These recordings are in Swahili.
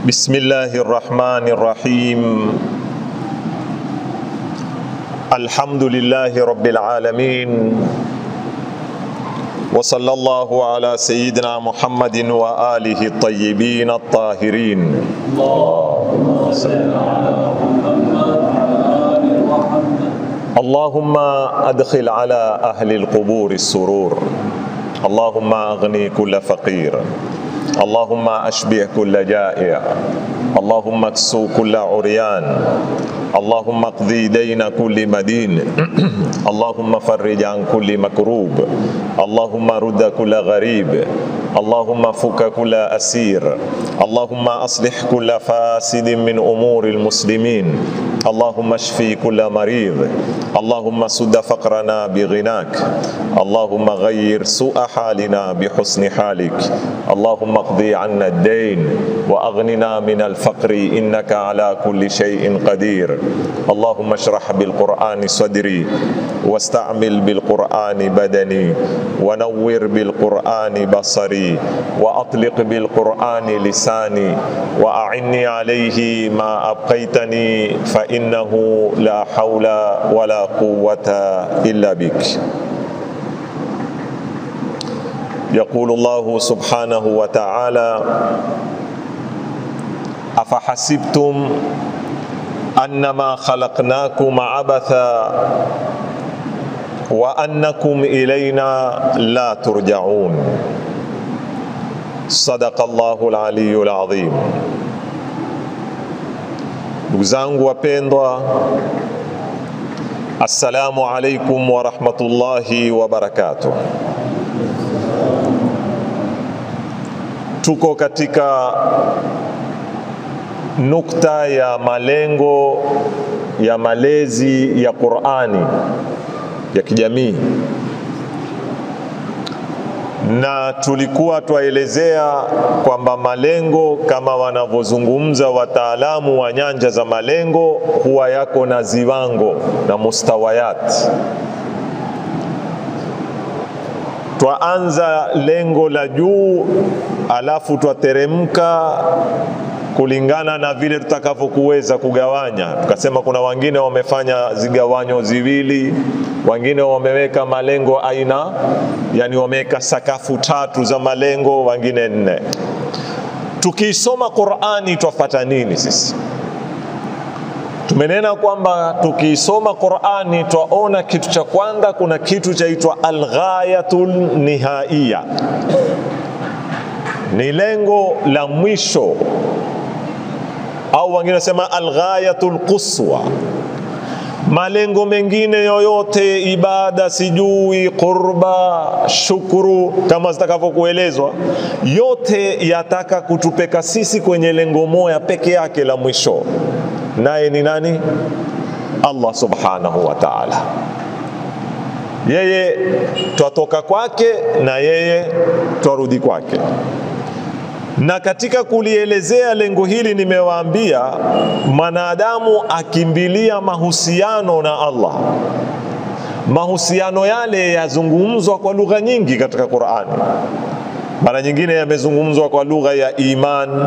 بسم الله الرحمن الرحيم الحمد لله رب العالمين وصلى الله على سيدنا محمد وآله الطيبين الطاهرين اللهم أدخل على أهل القبور السرور اللهم أغني كل فقير اللهم أشبع كل جائع اللهم اكسو كل عريان اللهم اقضي دين كل مدين اللهم فرج عن كل مكروب اللهم رد كل غريب اللهم فك كل أسير اللهم أصلح كل فاسد من أمور المسلمين اللهم اشفي كل مريض اللهم سد فقرنا بغناك اللهم غير سوء حالنا بحسن حالك اللهم اقضي عنا الدين واغننا من الفقر انك على كل شيء قدير اللهم اشرح بالقران صدري واستعمل بالقران بدني ونور بالقران بصري واطلق بالقران لساني واعني عليه ما ابقيتني فانه لا حول ولا قوه الا بك يقول الله سبحانه وتعالى افحسبتم انما خلقناكم عبثا وانكم الينا لا ترجعون صدق الله العلي العظيم ndugu zangu wapendwa assalamu alaikum warahmatullahi wabarakatuh tuko katika nukta ya malengo ya malezi ya Qur'ani ya kijamii, na tulikuwa twaelezea kwamba malengo kama wanavyozungumza wataalamu wa nyanja za malengo huwa yako na ziwango na mustawayat twaanza lengo la juu alafu twateremka kulingana na vile tutakavyokuweza kugawanya. Tukasema kuna wengine wamefanya zigawanyo ziwili, wengine wameweka malengo aina, yani wameweka sakafu tatu za malengo, wengine nne. Tukiisoma Qur'ani twapata nini sisi? Tumenena kwamba tukiisoma Qur'ani twaona kitu cha kwanza, kuna kitu chaitwa alghayatul nihaiya, ni lengo la mwisho au wengine wasema alghayatul quswa. Malengo mengine yoyote, ibada, sijui qurba, shukuru, kama zitakavyokuelezwa, yote yataka kutupeka sisi kwenye lengo moja peke yake la mwisho, naye ni nani? Allah subhanahu wa ta'ala. Yeye twatoka kwake na yeye twarudi kwake na katika kulielezea lengo hili nimewaambia mwanadamu akimbilia mahusiano na Allah. Mahusiano yale yazungumzwa kwa lugha nyingi katika Qur'ani. Mara nyingine yamezungumzwa kwa lugha ya iman,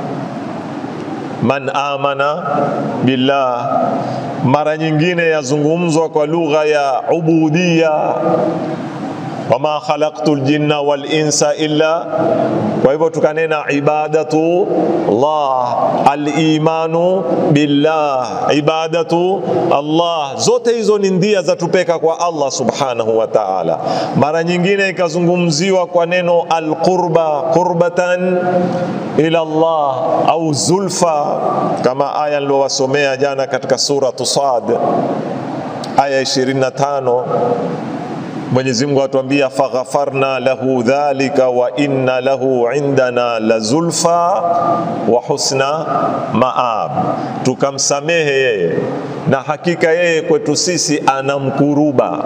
man amana billah. Mara nyingine yazungumzwa kwa lugha ya ubudia wama khalaqtu ljinna wal insa illa. Kwa hivyo tukanena ibadatu Allah, alimanu billah, ibadatu Allah, zote hizo ni ndia za tupeka kwa Allah subhanahu wa ta'ala. Mara nyingine ikazungumziwa kwa neno alqurba, qurbatan ila Allah au zulfa, kama aya nilowasomea jana katika suratu Sad aya 25 Mwenyezi Mungu atuambia faghafarna lahu dhalika wa inna lahu indana la zulfa wa husna maab, tukamsamehe yeye na hakika yeye kwetu sisi anamkuruba,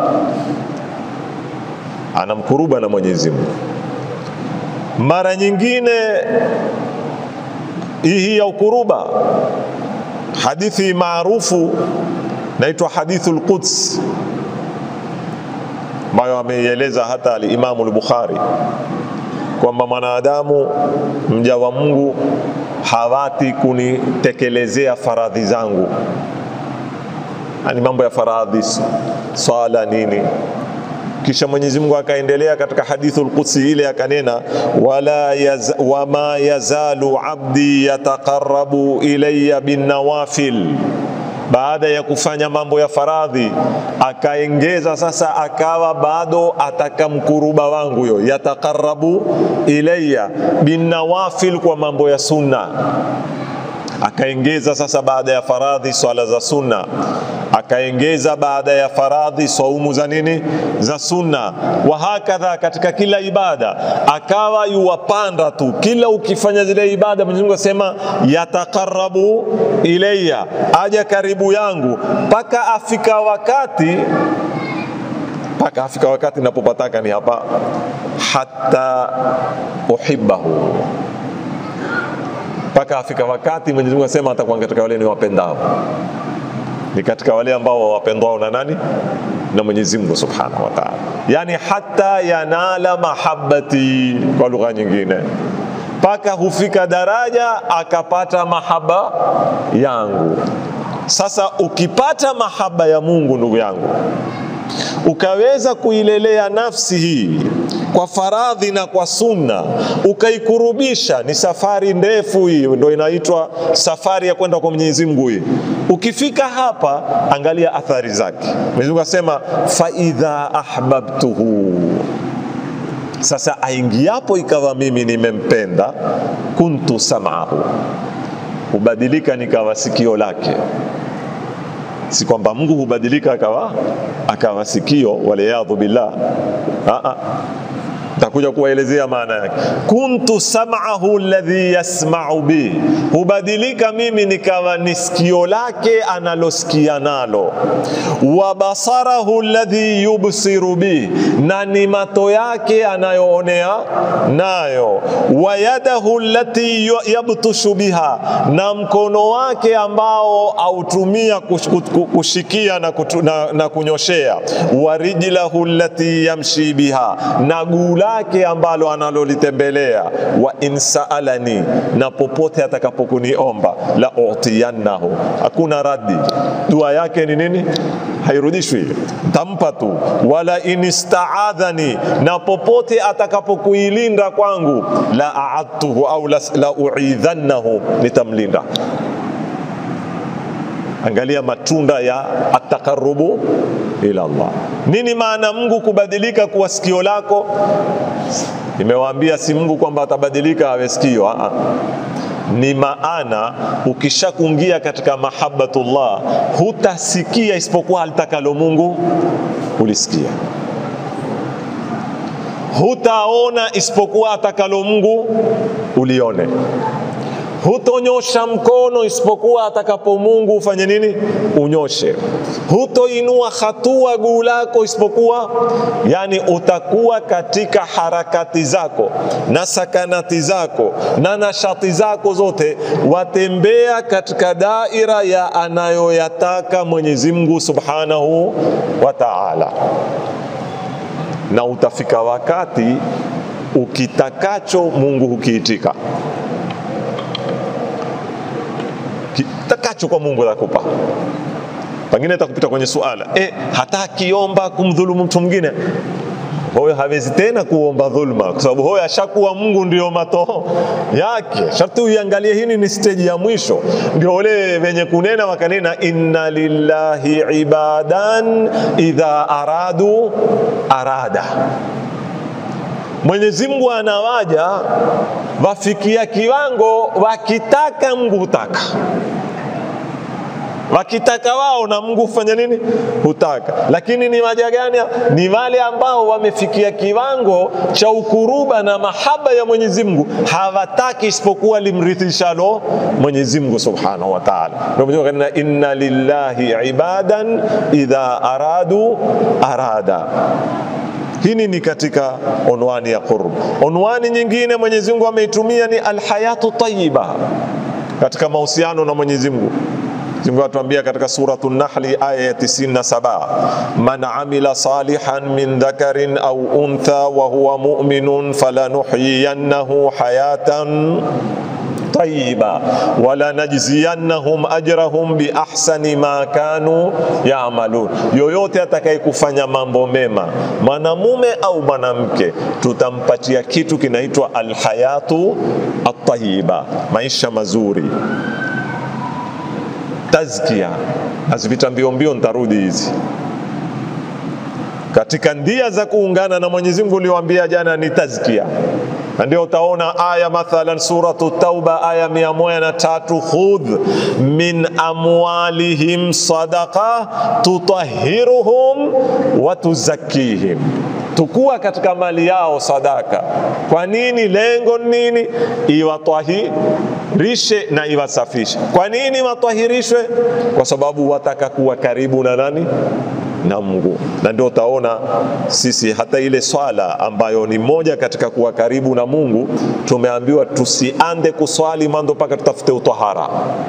anamkuruba na Mwenyezi Mungu. Mara nyingine hii ya ukuruba, hadithi maarufu naitwa hadithul Quds ambayo ameieleza hata alimamu al-Bukhari kwamba mwanadamu mja wa Mungu hawati kunitekelezea faradhi zangu, yani mambo ya faradhi, swala nini. Kisha Mwenyezi Mungu akaendelea katika hadithul Qudsi ile akanena, wala yaz, wama yazalu abdi yataqarrabu ilayya bin nawafil baada ya kufanya mambo ya faradhi akaengeza sasa, akawa bado atakamkuruba wangu yo yataqarrabu ilayya binawafil, kwa mambo ya sunna akaengeza sasa, baada ya faradhi swala za sunna, akaengeza baada ya faradhi saumu za nini za sunna, wa hakadha katika kila ibada akawa yuwapanda tu, kila ukifanya zile ibada Mwenyezi Mungu asema yataqarrabu ilayya, aja karibu yangu, mpaka afika wakati mpaka afika wakati napopataka ni hapa, hata uhibbahu mpaka afika wakati Mwenyezi Mungu asema atakuwa katika wale ni wapendao, ni katika wale ambao wapendao na nani? Na Mwenyezi Mungu Subhanahu wa Ta'ala, yani hata yanala mahabbati, kwa lugha nyingine, mpaka hufika daraja akapata mahaba yangu. Sasa ukipata mahaba ya Mungu, ndugu yangu, ukaweza kuilelea nafsi hii kwa faradhi na kwa sunna, ukaikurubisha. Ni safari ndefu hii, ndio inaitwa safari ya kwenda kwa Mwenyezi Mungu hii. Ukifika hapa, angalia athari zake. Mwenyezi Mungu asema fa idha ahbabtuhu, sasa aingiapo ikawa mimi nimempenda, kuntu sam'ahu, hubadilika nikawa sikio lake si kwamba Mungu hubadilika akawa akawa sikio, waliyadhu billah. Takuja kuwaelezea maana yake. Kuntu sam'ahu alladhi yasma'u bi, hubadilika mimi nikawa ni sikio lake analosikia nalo. Wa basarahu alladhi yubsiru bi, na ni mato yake anayoonea nayo. Wa yadahu allati yabtushu biha, na mkono wake ambao autumia kushikia na, kutu, na, na kunyoshea. Wa rijlahu allati yamshi biha, na guu lake ambalo analolitembelea. Wa in saalani, na popote atakapokuniomba, la utiyannahu, hakuna radi. Dua yake ni nini? Hairudishwi, tampa tu. Wala in istaadhani, na popote atakapokuilinda kwangu, la aadtuhu au la, la uidhannahu, nitamlinda. Angalia matunda ya atakarubu ila Allah. Nini maana Mungu kubadilika kuwa sikio lako? Nimewaambia si Mungu kwamba atabadilika awe sikio. Aa, ni maana ukishakungia katika mahabbatullah hutasikia isipokuwa alitakalo Mungu ulisikia, hutaona isipokuwa atakalo Mungu ulione hutonyosha mkono isipokuwa atakapo Mungu ufanye nini? Unyoshe. Hutoinua hatua guu lako isipokuwa, yani utakuwa katika harakati zako na sakanati zako na nashati zako zote, watembea katika daira ya anayoyataka Mwenyezi Mungu Subhanahu wa Ta'ala, na utafika wakati ukitakacho Mungu hukiitika kitakacho kwa Mungu atakupa. Pengine atakupita kwenye suala e, hata akiomba kumdhulumu mtu mwingine, huyo hawezi tena kuomba dhulma, kwa sababu huyo ashakuwa Mungu ndio mato yake. Sharti uiangalie, hii ni stage ya mwisho. Ndio wale wenye kunena wakanena, inna lillahi ibadan idha aradu arada Mwenyezi Mungu anawaja wafikia kiwango wakitaka Mungu hutaka, wakitaka wao na Mungu hufanya nini? Hutaka. Lakini ni waja gani? Ni wale ambao wamefikia kiwango cha ukuruba na mahaba ya Mwenyezi Mungu, hawataki isipokuwa limrithishalo Mwenyezi Mungu Subhanahu wa Ta'ala. Ndio Mwenyezi Mungu kanena, inna lillahi ibadan idha aradu arada Hii ni katika onwani ya qurb. Onwani nyingine Mwenyezi Mungu ameitumia ni alhayatu tayyiba katika mahusiano na Mwenyezi Mungu. Mungu atuambia katika suratu Nahli aya ya 97, man amila salihan min dhakarin au untha wa huwa mu'minun falanuhyiyannahu hayatan tayyiba wala najziyannahum ajrahum bi ahsani ma kanu ya'malun. Yoyote atakayekufanya mambo mema, mwanamume au mwanamke, tutampatia kitu kinaitwa alhayatu at-tayyiba, maisha mazuri tazkia hazipita mbio mbio, nitarudi hizi katika ndia za kuungana na Mwenyezi Mungu ulioambia jana ni tazkia, na ndio utaona aya mathalan suratu Tauba aya mia moja na tatu khudh min amwalihim sadaqa tutahiruhum wa tuzakkihim tukua katika mali yao sadaka. Kwa nini? Lengo nini? Iwatwahirishe na iwasafishe. Kwa nini watwahirishwe? Kwa sababu wataka kuwa karibu na nani? na Mungu. Na ndio utaona sisi hata ile swala ambayo ni moja katika kuwa karibu na Mungu, tumeambiwa tusiande kuswali mando mpaka tutafute utahara.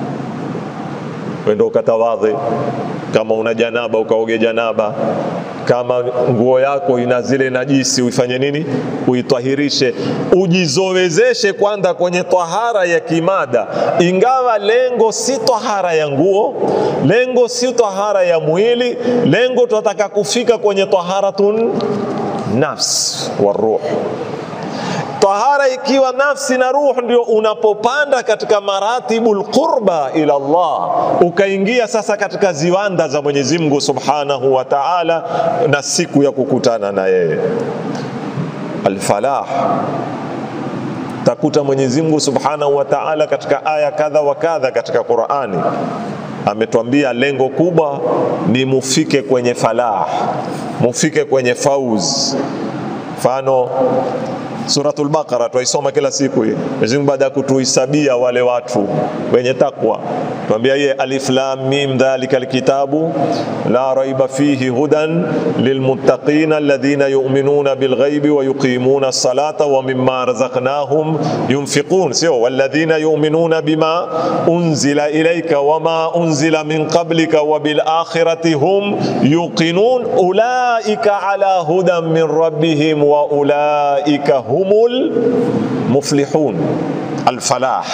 Wendo ukatawadhe, kama una janaba ukaoge janaba, kama nguo yako ina zile najisi uifanye nini? Uitwahirishe, ujizowezeshe kwanza kwenye tahara ya kimada, ingawa lengo si tahara ya nguo, lengo si tahara ya mwili, lengo tunataka kufika kwenye taharatun nafs wa ruh tahara ikiwa nafsi na ruhu, ndio unapopanda katika maratibul qurba ila Allah, ukaingia sasa katika ziwanda za Mwenyezi Mungu Subhanahu wa Ta'ala, na siku ya kukutana na yeye alfalah. Takuta Mwenyezi Mungu Subhanahu wa Ta'ala katika aya kadha wa kadha katika Qur'ani ametwambia lengo kubwa ni mufike kwenye falah, mufike kwenye fauz. Mfano Suratul Baqara twaisoma kila siku hii. Mwenyezi Mungu baada ya kutuhisabia wale watu wenye takwa, tuambia yeye alif lam mim dhalika alkitabu la raiba fihi hudan lilmuttaqin alladhina yu'minuna bilghaibi wa yuqimuna as-salata wa mimma razaqnahum yunfiqun, sio walladhina yu'minuna bima unzila ilayka wama unzila min qablika wa bil akhirati hum yuqinun ulaika ala hudan min rabbihim wa ulaika humul muflihun alfalah.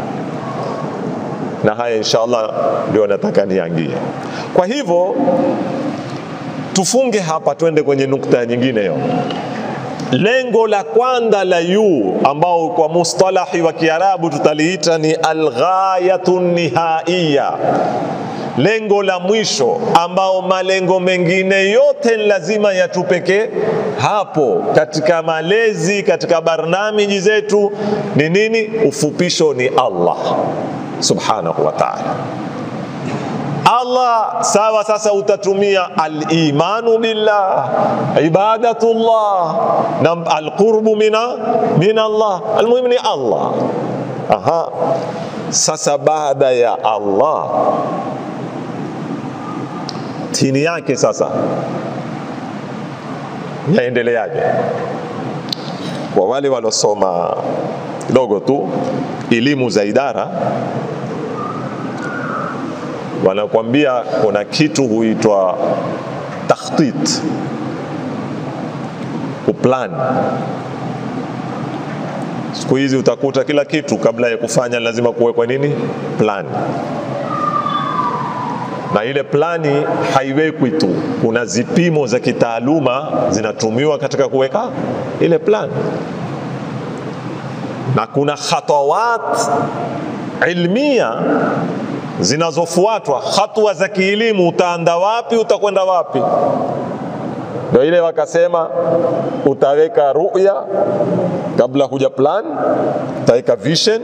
Na haya insha Allah ndio nataka niangie. Kwa hivyo tufunge hapa, twende kwenye nukta nyingine hiyo. Lengo la kwanza la yu ambao kwa mustalahi wa Kiarabu tutaliita ni alghayatu nihaiya, lengo la mwisho ambao malengo mengine yote lazima yatupeke hapo katika malezi, katika barnamiji zetu ni nini? Ufupisho ni Allah subhanahu wa ta'ala. Allah sawa. Sasa utatumia al-imanu billah, ibadatullah na al-qurbu mina min Allah, almuhimu ni Allah. Aha, sasa baada ya Allah tini yake sasa yaendeleaje? Kwa wale walosoma kidogo tu elimu za idara wanakwambia kuna kitu huitwa takhtit, kuplan. Siku hizi utakuta kila kitu kabla ya kufanya lazima kuwekwa nini, plan na ile plani haiwekwi tu, kuna zipimo za kitaaluma zinatumiwa katika kuweka ile plan, na kuna khatawat ilmia zinazofuatwa, hatua za kielimu. Utaanda wapi? Utakwenda wapi? Ndio ile wakasema, utaweka ruya kabla huja plan, utaweka vision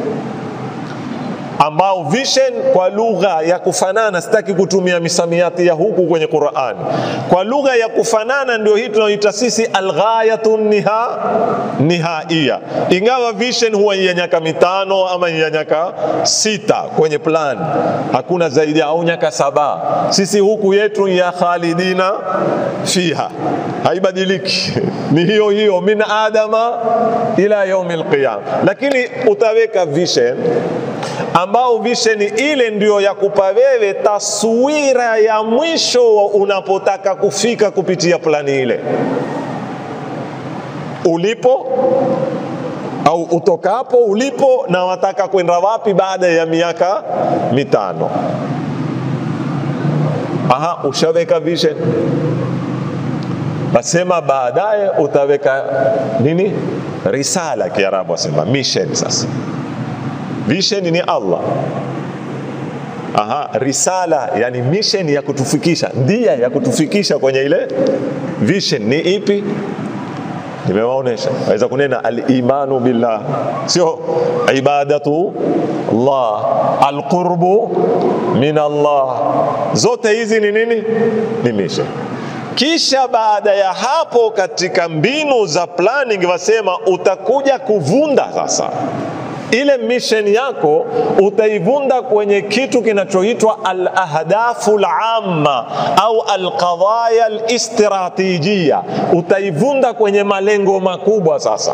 ambao vision kwa lugha ya kufanana, sitaki kutumia misamiati ya huku kwenye Qur'an. Kwa lugha ya kufanana ndio hii tunaoita sisi alghayatu niha nihaiya, ingawa vision huwa ya nyaka mitano ama ya nyaka sita kwenye plan, hakuna zaidi au nyaka saba. Sisi huku yetu ya khalidina fiha, haibadiliki ni hiyo hiyo, min adama ila yaumil qiyama, lakini utaweka vision ambao visheni ile ndio ya kupa wewe taswira ya mwisho unapotaka kufika kupitia plani ile ulipo au utokapo ulipo na wataka kwenda wapi baada ya miaka mitano. Aha, ushaweka vision, basema baadaye utaweka nini? Risala, Kiarabu asema mission. Sasa vision ni Allah Aha, risala yani mission ya kutufikisha, ndia ya kutufikisha kwenye ile vision ni ipi? Nimewaonesha, waweza kunena al-imanu billah, sio ibadatu Allah, al-qurbu min Allah. Zote hizi ni nini? Ni mission. Kisha baada ya hapo, katika mbinu za planning wasema utakuja kuvunda sasa ile mission yako utaivunda kwenye kitu kinachoitwa al-ahdafu al-amma au al-qadaya al-istratijia. Utaivunda kwenye malengo makubwa. Sasa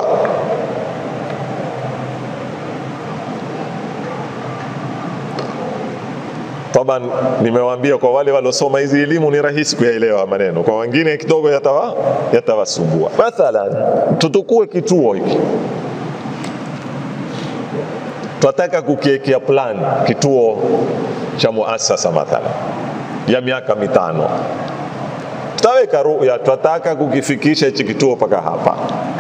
taban, nimewaambia kwa wale waliosoma hizi elimu ni rahisi kuyaelewa maneno, kwa wengine kidogo yatawa yatawasumbua. Mathalan, tutukue kituo hiki tunataka kukiekea plan kituo cha muasasa mathala ya miaka mitano, tutaweka ruya, tunataka kukifikisha hichi kituo mpaka hapa.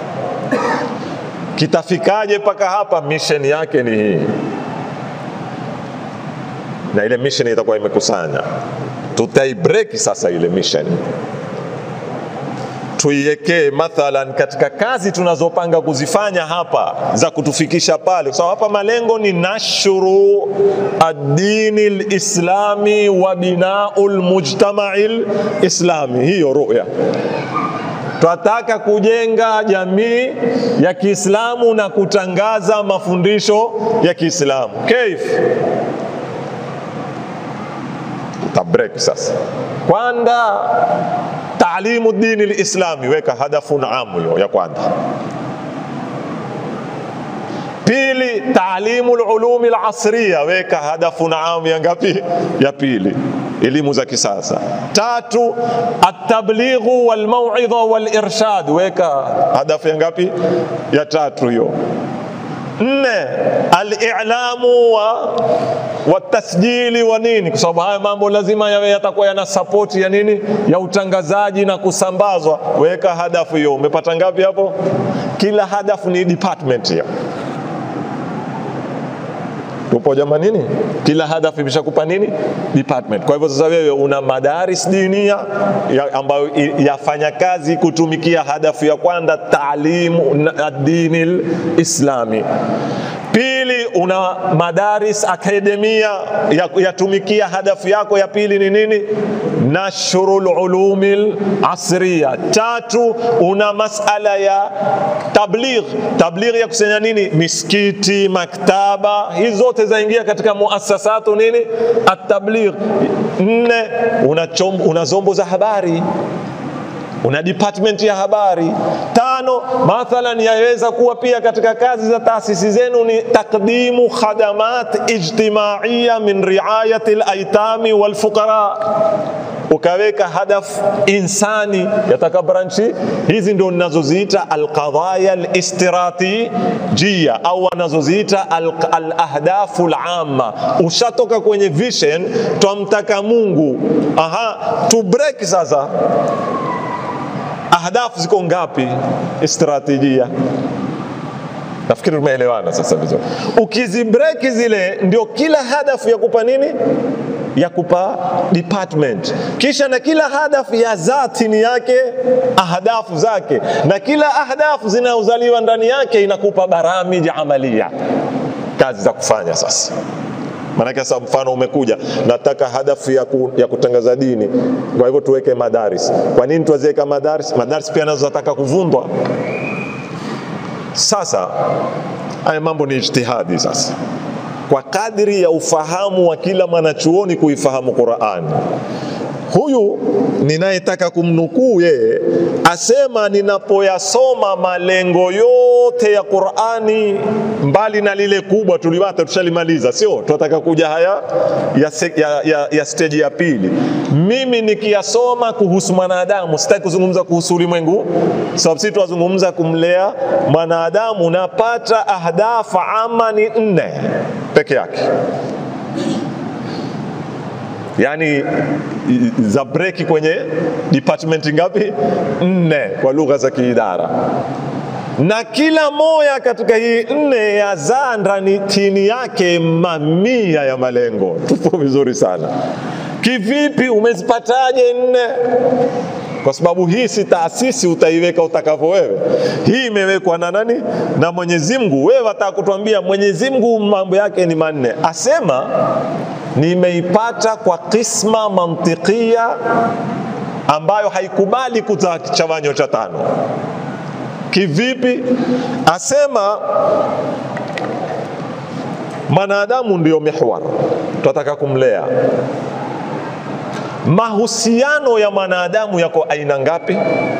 Kitafikaje mpaka hapa? Mission yake ni hii, na ile mission itakuwa imekusanya. Tutaibreak sasa ile mission tuiwekee mathalan katika kazi tunazopanga kuzifanya hapa za kutufikisha pale, kwa sababu hapa malengo ni nashru ad-dini lislami wa binau lmujtamai lislami. Hiyo ruya twataka kujenga jamii ya Kiislamu na kutangaza mafundisho ya Kiislamu. Kaif utabrek sasa kwanza taalimu dini lislami, weka hadafu naamu hiyo ya kwanza. Pili, taalimu lulumi lasriya, weka hadafu naamu ya ngapi? Ya pili, elimu za kisasa. Tatu, atablighu walmauidha walirshad, weka hadafu ya ngapi? Ya tatu hiyo. Nne, alilamu wa watasjili wa nini, kwa sababu haya mambo lazima yawe yatakuwa yana sapoti ya nini, ya utangazaji na kusambazwa. Weka hadafu hiyo. Umepata ngapi hapo? Kila hadafu ni department hiyo. Tupo jamani, nini? Kila hadafu imeshakupa nini? Department. Kwa hivyo sasa wewe una madaris dinia ya ambayo yafanya kazi kutumikia hadafu ya kwanza, taalimu ad-dini islami. Pili, una madaris akademia yatumikia ya hadafu yako ya pili ni nini? Nashrul ulumil asriya. Tatu, una masala ya tabligh. Tabligh ya kusanya nini? Misikiti, maktaba, hizi zote zaingia katika muasasatu nini? At-tabligh. Nne, una, chom, una zombo za habari una department ya habari. Tano, mathalan yaweza kuwa pia katika kazi za taasisi zenu ni takdimu khadamat ijtimaiya min riayati alaitami walfuqara, ukaweka hadaf insani yataka branchi hizi ndio ninazoziita alqadaya alistiratijia au wanazoziita alahdafu alamma. Ushatoka kwenye vision, twamtaka Mungu. Aha, tu break sasa ahdafu ziko ngapi? Strategia. Nafikiri tumeelewana sasa vizuri. Ukizibreki zile, ndio kila hadafu ya kupa nini, ya kupa department, kisha na kila hadafu ya zati ni yake ahdafu zake, na kila ahdafu zinazozaliwa ndani yake inakupa baramiji amalia, kazi za kufanya sasa Maanake sasa, mfano umekuja, nataka hadafu ya, ku, ya kutangaza dini, kwa hivyo tuweke madaris. Kwa nini tuwaziweka madaris? Madaris pia nazo zataka kuvundwa. Sasa haya mambo ni ijtihadi. Sasa kwa kadri ya ufahamu wa kila mwanachuoni kuifahamu Qurani, huyu ninayetaka kumnukuu yeye asema, ninapoyasoma malengo yote ya Qur'ani, mbali na lile kubwa tuliwata tushalimaliza, sio tunataka kuja haya ya, se, ya, ya, ya stage ya pili. Mimi nikiyasoma kuhusu mwanadamu, sitaki kuzungumza kuhusu ulimwengu, sababu sisi tunazungumza kumlea mwanadamu, napata ahdafa ama ni nne peke yake yaani za breki kwenye department ngapi? Nne kwa lugha za kiidara, na kila moja katika hii nne yazaa ndani tini yake mamia ya malengo. Tupo vizuri sana. Kivipi? Umezipataje nne? Kwa sababu hii si taasisi utaiweka utakavyo wewe. Hii imewekwa na nani? Na Mwenyezi Mungu. Wewe wataka kutuambia Mwenyezi Mungu mambo yake ni manne, asema nimeipata kwa kisma mantikia ambayo haikubali kuta chawanyo cha tano. Kivipi? Asema mwanadamu ndio mihwar, tunataka kumlea. Mahusiano ya mwanadamu yako aina ngapi?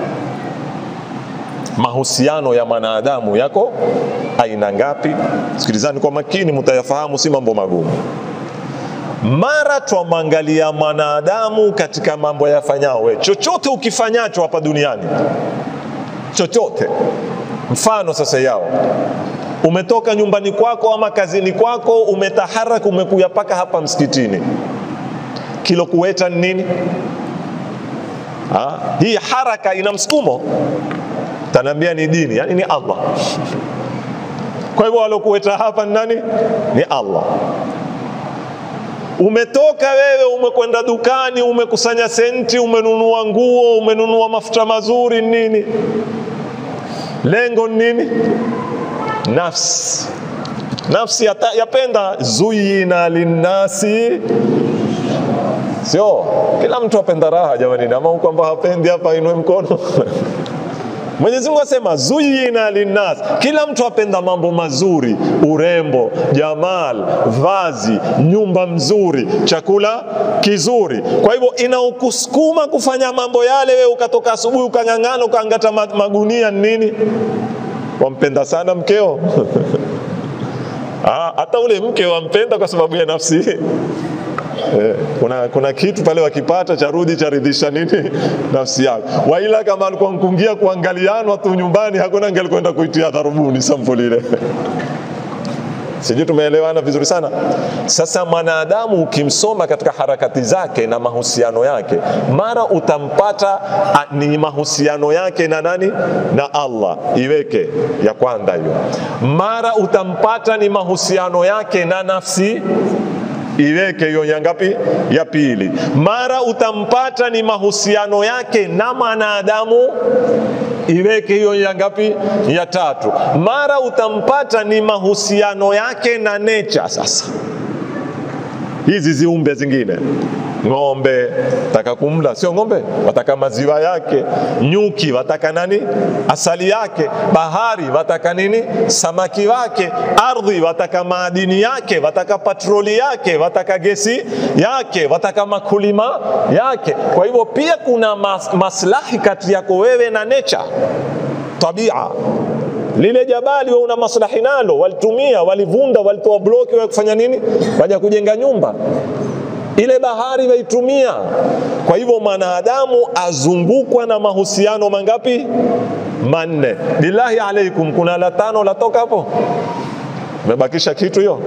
Mahusiano ya mwanadamu yako aina ngapi? Sikilizani kwa makini, mtayafahamu, si mambo magumu. Mara twamwangalia mwanadamu katika mambo yafanyao, we chochote ukifanyacho hapa duniani, chochote. Mfano sasa yao umetoka nyumbani kwako ama kazini kwako, umetaharaka, umekuya paka hapa msikitini, kilokueta ni nini? Ha? Hii haraka ina msukumo, tanaambia ni dini, yani ni Allah. Kwa hivyo walokueta hapa ni nani? Ni Allah. Umetoka wewe, umekwenda dukani, umekusanya senti, umenunua nguo, umenunua mafuta mazuri, nini? Lengo ni nini? Nafsi, nafsi yata, yapenda zuyina linnasi, sio kila mtu apenda raha jamani, ama kwamba hapendi hapa inue mkono Mwenyezi Mungu asema zuyina linnas, kila mtu apenda mambo mazuri, urembo, jamal, vazi, nyumba mzuri, chakula kizuri. Kwa hivyo inaokusukuma kufanya mambo yale, wewe ukatoka asubuhi ukang'ang'ana ukaangata magunia nini? Wampenda sana mkeo Ah, hata ule mke wampenda kwa sababu ya nafsi Eh, kuna, kuna kitu pale wakipata charudi charidhisha nini nafsi yako. Waila kama alikuwa mkungia kuangalianwa tu nyumbani, hakuna angelikwenda kuitia dharubuni sampuli ile. Sijui tumeelewana vizuri sana. Sasa mwanadamu ukimsoma katika harakati zake na mahusiano yake, mara utampata a, ni mahusiano yake na nani? Na Allah, iweke ya kwanza hiyo. Mara utampata ni mahusiano yake na nafsi iweke hiyo ya ngapi? Ya pili. Mara utampata ni mahusiano yake na mwanadamu, iweke hiyo ya ngapi? Ya tatu. Mara utampata ni mahusiano yake na nature. Sasa hizi ziumbe zingine ng'ombe wataka kumla, sio ng'ombe, wataka maziwa yake. Nyuki wataka nani? Asali yake. Bahari wataka nini? Samaki wake. Ardhi wataka maadini yake, wataka patroli yake, wataka gesi yake, wataka makulima yake. Kwa hivyo pia kuna mas maslahi kati yako wewe na nature, tabia lile jabali wewe una maslahi nalo, walitumia walivunda, walitoa bloki wa kufanya nini? Waja kujenga nyumba ile bahari waitumia. Kwa hivyo mwanadamu azungukwa na mahusiano mangapi? Manne. Billahi alaikum, kuna la tano latoka hapo? Mebakisha kitu hiyo?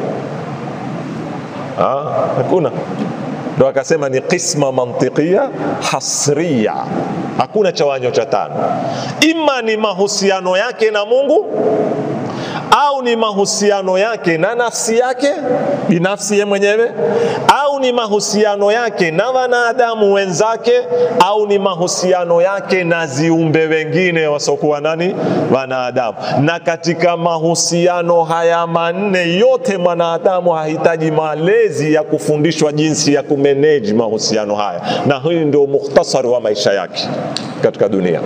Hakuna. Ndo akasema ni qisma mantiqia hasriya, hakuna chawanyo cha tano. Ima ni mahusiano yake na Mungu au ni mahusiano yake na nafsi yake binafsi ye mwenyewe, au ni mahusiano yake na wanadamu wenzake, au ni mahusiano yake na ziumbe wengine wasiokuwa nani, wanadamu. Na katika mahusiano haya manne yote, mwanadamu hahitaji malezi ya kufundishwa jinsi ya kumeneji mahusiano haya, na hii ndio mukhtasari wa maisha yake katika dunia.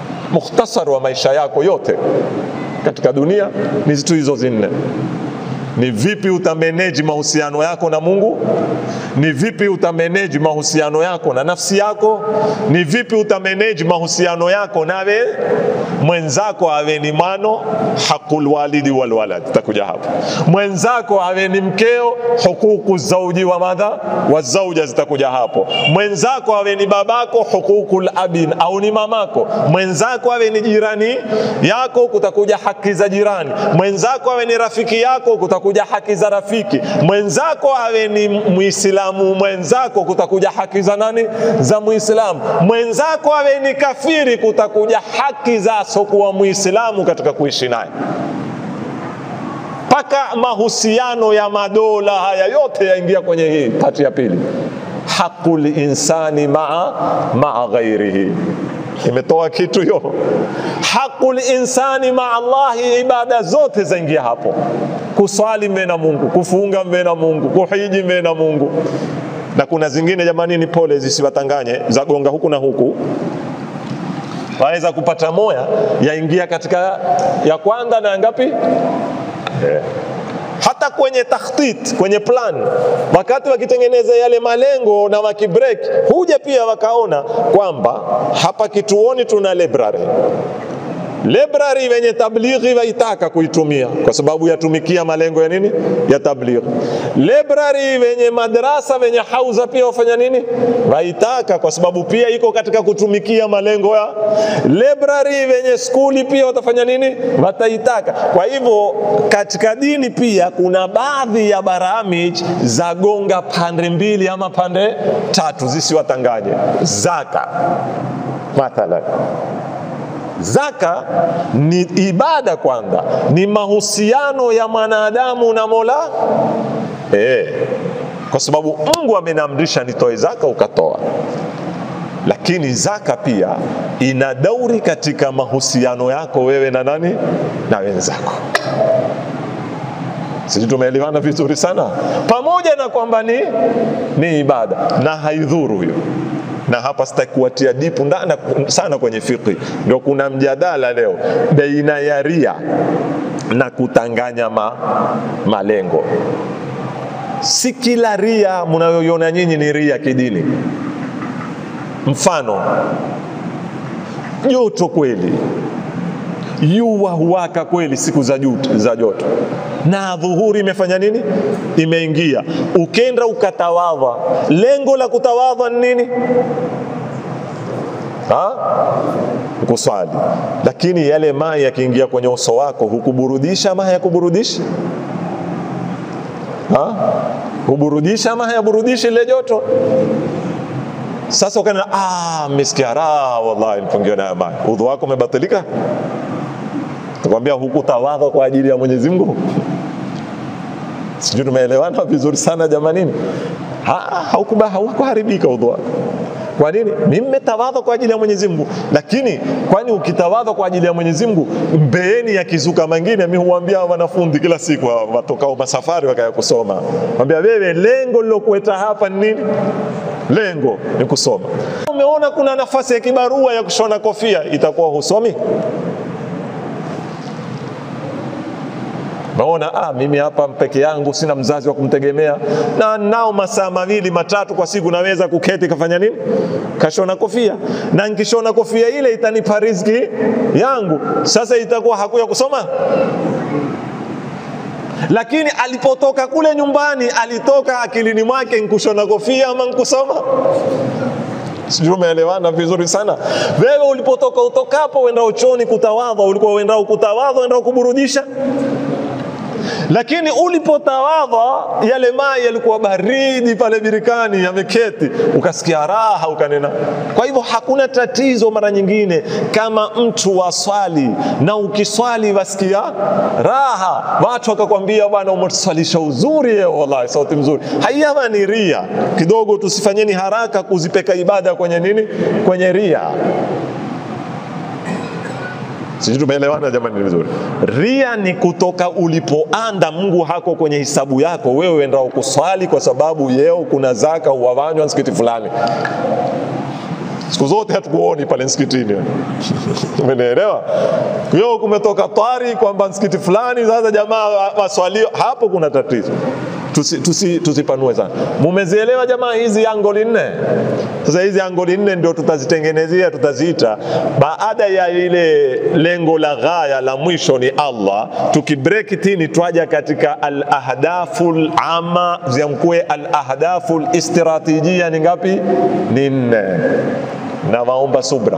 Mukhtasari wa maisha yako yote katika dunia ni zitu hizo zinne. ni vipi utameneji mahusiano yako na Mungu, ni vipi utameneji mahusiano yako na nafsi yako, ni vipi utameneji mahusiano yako nawe mwenzako, awe ni mano haqul walidi wal walad, takuja hapo. Mwenzako awe ni mkeo, hukuku zauji wa madha wa zauja, zitakuja hapo. Mwenzako awe ni babako, hukukul abin au ni mamako. Mwenzako awe ni jirani yako, kutakuja haki za jirani. Mwenzako awe ni rafiki yako, kutakuja haki za rafiki. Mwenzako awe ni Muislamu mwenzako, kutakuja haki za nani? Za Muislamu. Mwenzako awe ni kafiri, kutakuja haki za asokuwa Muislamu katika kuishi naye mpaka mahusiano ya madola haya yote yaingia kwenye hii pati ya pili, haqul insani maa maa ghairihi imetoa kitu hiyo. Haqul insani maa Allahi, ibada zote zaingia hapo. Kuswali mbele na Mungu, kufunga mbele na Mungu, kuhiji mbele na Mungu. Na kuna zingine jamani, ni pole, zisiwatanganye zagonga huku na huku waweza kupata moya yaingia katika ya kwanza na ngapi? Yeah. Hata kwenye takhtit, kwenye plan, wakati wakitengeneza yale malengo na wakibreak, huja pia wakaona kwamba hapa kituoni tuna library library wenye tablighi waitaka kuitumia kwa sababu yatumikia malengo ya nini ya tablighi. Library wenye madrasa wenye hauza pia wafanya nini waitaka kwa sababu pia iko katika kutumikia malengo ya library. Wenye skuli pia watafanya nini wataitaka. Kwa hivyo katika dini pia kuna baadhi ya baramij za gonga pande mbili ama pande tatu zisiwatanganye. Zaka mathalan Zaka ni ibada kwanza, ni mahusiano ya mwanadamu na Mola eh, kwa sababu Mungu amenamrisha nitoe zaka, ukatoa. Lakini zaka pia ina dauri katika mahusiano yako wewe na nani, na wenzako. Sisi tumeelewana vizuri sana, pamoja na kwamba ni, ni ibada na haidhuru hiyo na hapa sitaki kuwatia dipu ndana sana kwenye fiqh. Ndio kuna mjadala leo baina ya ria na kutanganya ma, malengo. Si kila ria mnayoiona nyinyi ni ria kidini. Mfano, joto kweli yua huwaka kweli siku za, jut, za joto na dhuhuri imefanya nini? Imeingia. Ukenda ukatawadha, lengo la kutawadha ni nini? Ha? Kuswali. Lakini yale maji yakiingia kwenye uso wako hukuburudisha ama hayakuburudishi? Ha? Huburudisha ama hayaburudishi ile joto? Sasa ukana ah, mmesikia raha, wallahi nipungiwa na maji, udhu wako umebatilika Nakwambia hukutawadha kwa ajili ya Mwenyezi Mungu. Sijui tumeelewana vizuri sana jamanini. Haukuba haukuharibika udhu wako. Kwa nini? Mimi nimetawadha kwa ajili ya Mwenyezi Mungu. Lakini kwani ukitawadha kwa ajili ya Mwenyezi Mungu, mbeeni yakizuka mengine, mimi huambia wanafunzi kila siku watokao masafari wakaya kusoma. Mwambia wewe, lengo lilokueta hapa ni nini? Lengo ni kusoma. Umeona kuna nafasi ya kibarua ya kushona kofia, itakuwa husomi? Naona ah, mimi hapa peke yangu sina mzazi wa kumtegemea, na nao masaa mawili matatu kwa siku naweza kuketi kafanya nini, kashona kofia, na nikishona kofia ile itanipa riziki yangu. Sasa itakuwa hakuya kusoma lakini alipotoka kule nyumbani, alitoka akilini mwake nkushona kofia ama nkusoma? Sijui umeelewana vizuri sana. Wewe ulipotoka utokapo, wenda uchoni kutawadha, ulikuwa wenda kutawadha, wenda kuburudisha lakini ulipotawadha yale maji yalikuwa baridi pale birikani, yameketi, ukasikia raha, ukanena. Kwa hivyo hakuna tatizo mara nyingine kama mtu waswali na ukiswali wasikia raha, watu wakakwambia bwana, umetuswalisha uzuri yeo, wallahi sauti mzuri. Hayama ni ria kidogo, tusifanyeni haraka kuzipeka ibada kwenye nini, kwenye ria Sijui tumeelewana jamani vizuri. Ria ni kutoka ulipoanda, Mungu hako kwenye hisabu yako, wewe endao kuswali kwa sababu yeo kuna zaka huwawanywa msikiti fulani. siku zote hatukuoni pale msikitini umenielewa kwa hiyo kumetoka twari kwamba msikiti fulani sasa jamaa waswalio hapo kuna tatizo tusipanue tusi, tusi sana mumezielewa jamaa hizi angoli nne sasa hizi angoli nne ndio tutazitengenezea tutaziita baada ya ile lengo la ghaya la mwisho ni allah tukibreak tini twaja katika alahdafu lama ziamkue alahdafu listiratijia ni ngapi ni nne na waomba subra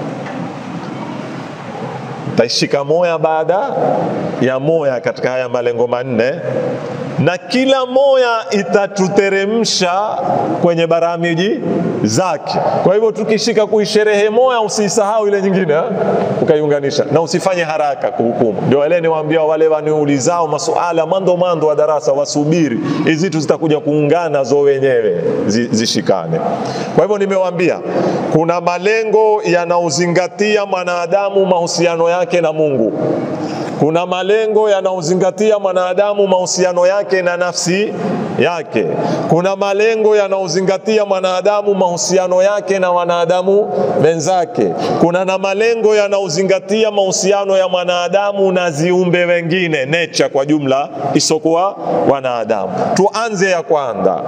taishika moya baada ya moya katika haya malengo manne na kila moya itatuteremsha kwenye baramiji zake. Kwa hivyo tukishika kuisherehe moya, usisahau ile nyingine ha? ukaiunganisha na usifanye haraka kuhukumu. Ndio wale niwaambia wale waniulizao masuala mando mando wa darasa, wasubiri hizi zitu zitakuja kuungana zo wenyewe zishikane. Kwa hivyo nimewaambia kuna malengo yanaozingatia mwanadamu mahusiano yake na Mungu kuna malengo yanayozingatia mwanadamu mahusiano yake na nafsi yake. Kuna malengo yanayozingatia mwanadamu mahusiano yake na wanadamu wenzake. Kuna na malengo yanayozingatia mahusiano ya mwanadamu na ziumbe wengine, nature kwa jumla, isokuwa wanadamu. Tuanze ya kwanza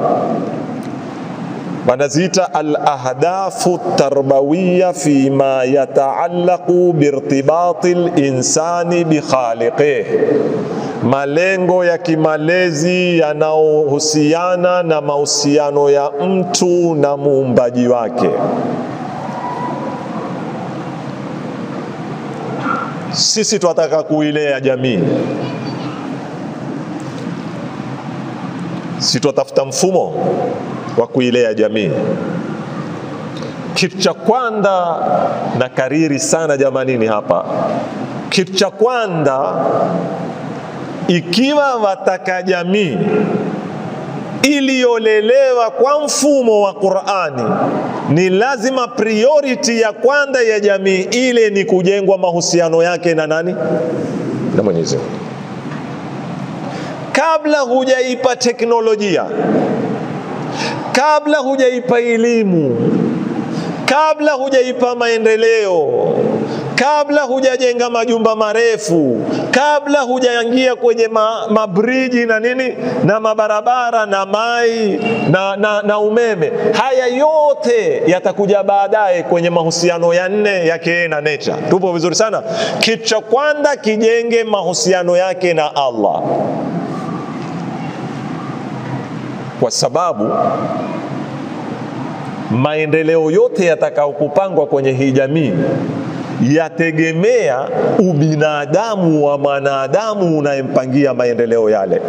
wanaziita alahdafu tarbawiya fima yataallaqu birtibati linsani bikhaliqih, malengo ya kimalezi yanayohusiana na mahusiano ya mtu na muumbaji wake. Sisi tunataka kuilea jamii, si twatafuta mfumo wa kuilea jamii. Kitu cha kwanza na kariri sana jamanini hapa, kitu cha kwanza, ikiwa wataka jamii iliyolelewa kwa mfumo wa Qur'ani, ni lazima priority ya kwanza ya jamii ile ni kujengwa mahusiano yake na nani? Na Mwenyezi Mungu, kabla hujaipa teknolojia kabla hujaipa elimu, kabla hujaipa maendeleo, kabla hujajenga majumba marefu, kabla hujaingia kwenye ma, mabriji na nini na mabarabara na mai na, na, na umeme, haya yote yatakuja baadaye kwenye mahusiano ya nne yake na nature. Tupo vizuri sana. Kitu cha kwanza kijenge mahusiano yake na Allah kwa sababu maendeleo yote yatakayokupangwa kwenye hii jamii yategemea ubinadamu wa mwanadamu unayempangia maendeleo yale.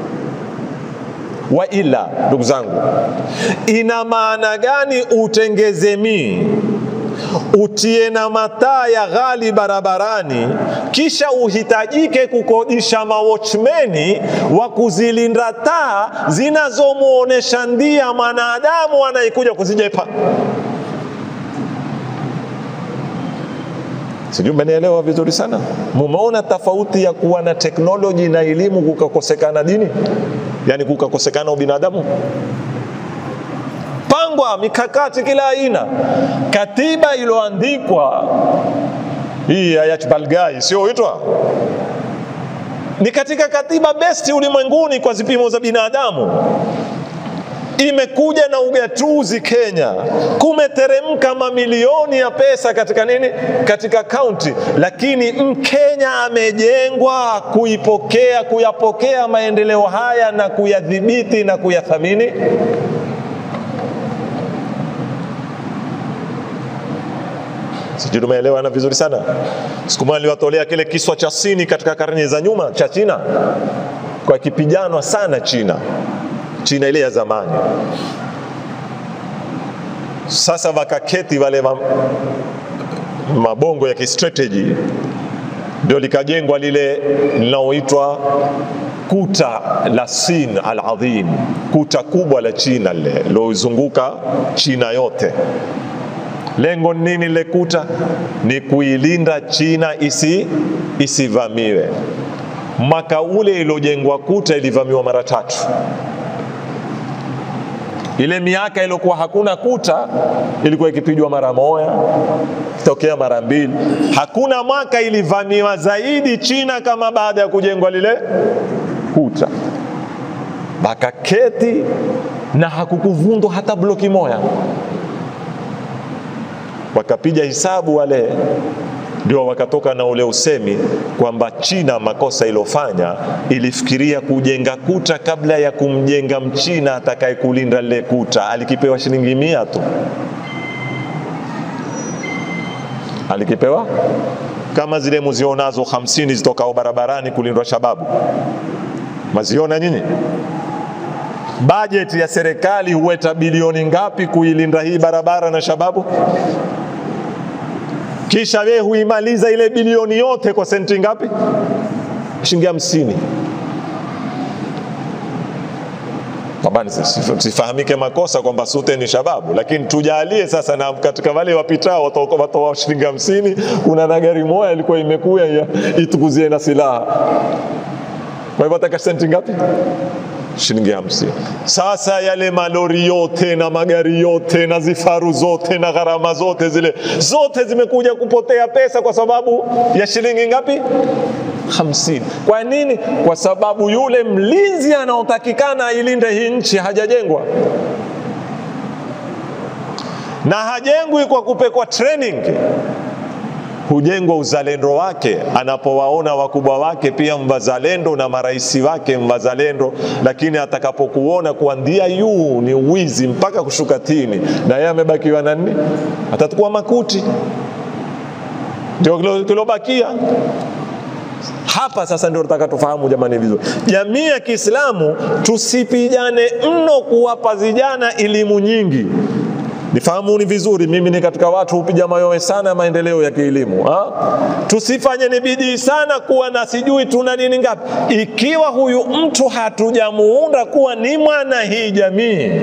Wa ila, ndugu zangu, ina maana gani utengeze mii utie na mataa ya ghali barabarani, kisha uhitajike kukodisha mawatchmeni wa kuzilinda taa zinazomwonyesha ndia mwanadamu anayekuja kuzijepa. Sijui mmenielewa vizuri sana. Mumeona tofauti ya kuwa na teknoloji na elimu kukakosekana dini, yaani kukakosekana ubinadamu pangwa mikakati kila aina. Katiba iliyoandikwa hii ya Balgai sio huitwa ni katika katiba besti ulimwenguni kwa zipimo za binadamu. Imekuja na ugatuzi Kenya, kumeteremka mamilioni ya pesa katika nini, katika kaunti, lakini Mkenya amejengwa kuipokea, kuyapokea maendeleo haya na kuyadhibiti na kuyathamini sijui tumeelewana vizuri sana. Siku moja niliwatolea kile kiswa cha Sini katika karne za nyuma cha China, kwa kipijanwa sana China, China ile ya zamani. Sasa wakaketi wale ma, mabongo ya kistrategy, ndio likajengwa lile linaloitwa kuta la Sin al-Adhim, kuta kubwa la China lile lilozunguka China yote. Lengo nini lile kuta? Ni kuilinda China isi isivamiwe. Mwaka ule iliyojengwa kuta ilivamiwa mara tatu. ile miaka iliyokuwa hakuna kuta ilikuwa ikipigwa mara moja tokea mara mbili. Hakuna mwaka ilivamiwa zaidi China kama baada ya kujengwa lile kuta, bakaketi na hakukuvundwa hata bloki moja. Wakapiga hisabu wale, ndio wakatoka na ule usemi kwamba China makosa ilofanya ilifikiria kujenga kuta kabla ya kumjenga mchina atakaye kulinda lile kuta. Alikipewa shilingi mia tu, alikipewa kama zile muzionazo hamsini zitokao barabarani kulindwa shababu, maziona nyinyi? Bajeti ya serikali huweta bilioni ngapi kuilinda hii barabara na shababu? Kisha wewe huimaliza ile bilioni yote kwa senti ngapi? Shilingi hamsini. Tabani sifahamike makosa kwamba sute ni shababu, lakini tujalie sasa, na katika wale wapitao watoa shilingi hamsini, kuna na gari moja ilikuwa imekuya itukuzie na silaha. Kwa hivyo ataka senti ngapi? shilingi hamsini. Sasa yale malori yote na magari yote na zifaru zote na gharama zote zile zote zimekuja kupotea pesa kwa sababu ya shilingi ngapi? hamsini. Kwa nini? Kwa sababu yule mlinzi anaotakikana ailinde hii nchi hajajengwa na hajengwi kwa kupekwa training hujengwa uzalendo wake anapowaona wakubwa wake pia mwazalendo na maraisi wake mwazalendo, lakini atakapokuona kuanzia yuu ni wizi mpaka kushuka tini, na yeye amebakiwa na nini? Atatukua makuti, ndio kilobakia hapa. Sasa ndio nataka tufahamu jamani vizuri, jamii ya Kiislamu tusipijane mno kuwapa vijana elimu nyingi Nifahamuni vizuri, mimi ni katika watu hupiga mayowe sana maendeleo ya kielimu. Tusifanye ni bidii sana kuwa na sijui tuna nini ngapi, ikiwa huyu mtu hatujamuunda kuwa ni mwana hii jamii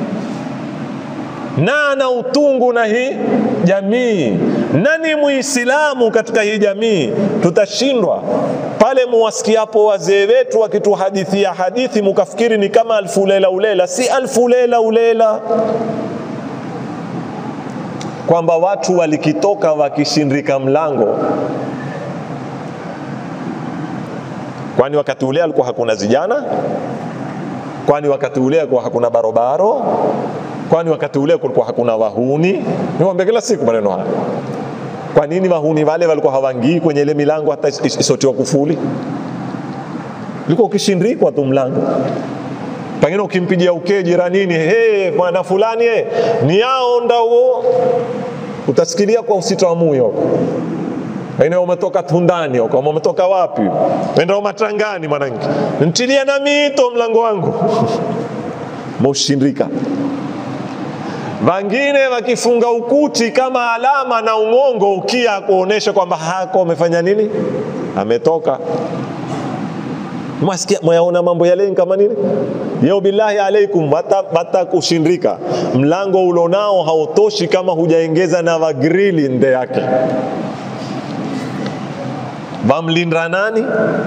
na ana utungu na hii jamii na ni Muislamu katika hii jamii, tutashindwa pale muwasikiapo wazee wetu wakituhadithia hadithi mukafikiri ni kama alfu lela ulela. Si alfu lela ulela kwamba watu walikitoka wakishindika mlango, kwani wakati ule alikuwa hakuna zijana? Kwani wakati ule alikuwa hakuna barobaro? Kwani wakati ule kulikuwa hakuna wahuni? Niwaambia kila siku maneno haya. Kwa nini wahuni wale walikuwa hawangii kwenye ile milango hata isotiwa kufuli? Ilikuwa ukishindikwa tu mlango pengine ukimpigia uke jiranini, hey, bwana fulani hey, ni yao ndao, utasikilia kwa usito wa moyo pengine umetoka Tundani huko, umetoka wapi, wenda Matangani, mwanangu, ntilia na mito mlango wangu moshindika. Wangine wakifunga ukuti kama alama na ung'ongo ukia kuonesha kwamba hako amefanya nini, ametoka Mwasikia mwayaona mambo yale kama nini? Yeo billahi alaikum, hata kushindika mlango ulonao hautoshi kama hujaengeza na wagrili nde yake. Wamlinda nani?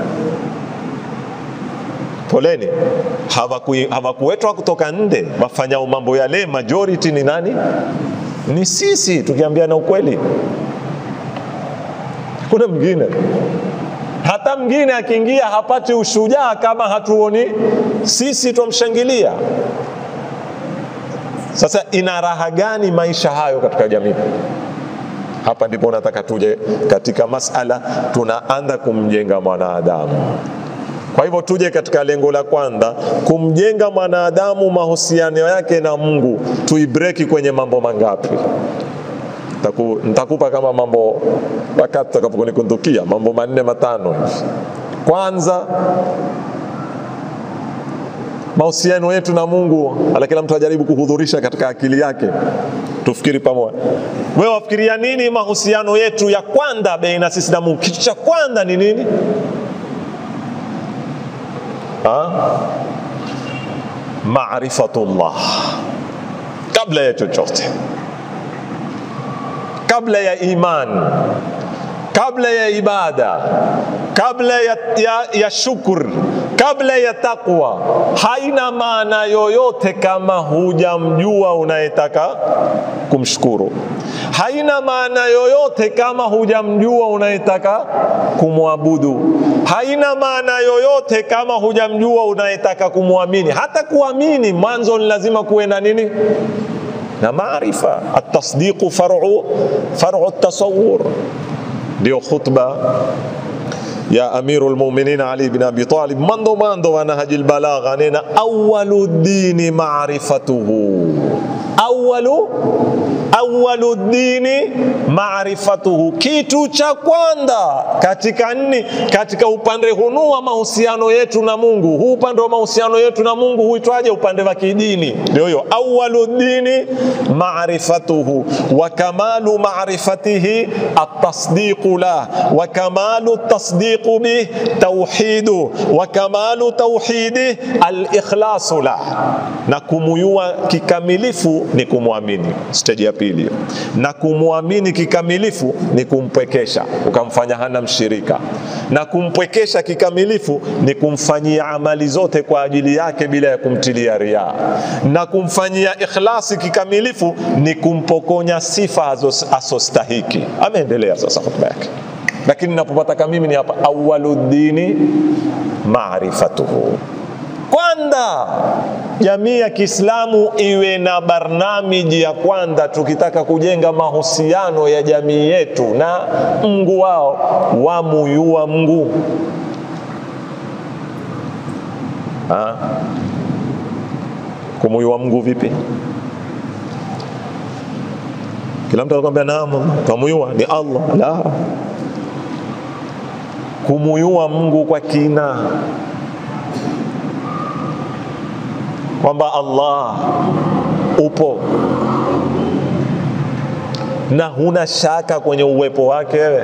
Poleni, hawakuwetwa kutoka nde. Wafanyao mambo yale majority ni nani? Ni sisi, tukiambiana ukweli. Kuna mwingine hata mwingine akiingia hapati ushujaa kama hatuoni sisi twamshangilia. Sasa ina raha gani maisha hayo katika jamii? Hapa ndipo nataka tuje katika masala, tunaanza kumjenga mwanadamu. Kwa hivyo tuje katika lengo la kwanza, kumjenga mwanadamu, mahusiano yake na Mungu, tuibreki kwenye mambo mangapi? Nitakupa kama mambo wakati takaponikundukia mambo manne matano hivi. Kwanza, mahusiano yetu na Mungu, ala kila mtu ajaribu kuhudhurisha katika akili yake, tufikiri pamoja. Wewe wafikiria nini mahusiano yetu ya kwanza baina sisi na Mungu? Kitu cha kwanza ni nini? Ha? Maarifatullah, kabla ya chochote kabla ya iman, kabla ya ibada, kabla ya, ya, ya shukr, kabla ya takwa haina maana yoyote kama hujamjua unayetaka kumshukuru. Haina maana yoyote kama hujamjua unayetaka kumwabudu. Haina maana yoyote kama hujamjua unayetaka kumwamini. Hata kuamini mwanzo ni lazima kuwe na nini? Na maarifa. Atasdiqu faru faru tasawur. Ndio khutba ya amiru lmuminin Ali bin Abi Talib mando mando wa Nahjil Balagha nena awalu dini marifatuhu awalu awalu dini marifatuhu, kitu cha kwanza katika nini, katika upande hunu wa mahusiano yetu na Mungu. Huu upande wa mahusiano yetu na Mungu huitwaje? Upande wa kidini. Ndio hiyo awalu dini marifatuhu wa kamalu marifatihi atasdiqu lah wa kamalu tasdiqu bih tauhidu wa kamalu tauhidi alikhlasu lah, na kumuyua kikamilifu ni kumwamini. Stage ya pili, na kumwamini kikamilifu ni kumpwekesha, ukamfanya hana mshirika, na kumpwekesha kikamilifu ni kumfanyia amali zote kwa ajili yake bila ya kumtilia riaa, na kumfanyia ikhlasi kikamilifu ni kumpokonya sifa asostahiki. Ameendelea sasa hotuba yake, lakini napopataka mimi ni hapa, awaluddini maarifatuhu kwanza jamii ya Kiislamu iwe na barnamiji ya kwanza, tukitaka kujenga mahusiano ya jamii yetu na Mungu wao, wamuyua Mungu ha? kumuyua Mungu vipi? Kila mtu anakuambia naam, twamuyua ni Allah. La, kumuyua Mungu kwa kina kwamba Allah upo na huna shaka kwenye uwepo wake wewe.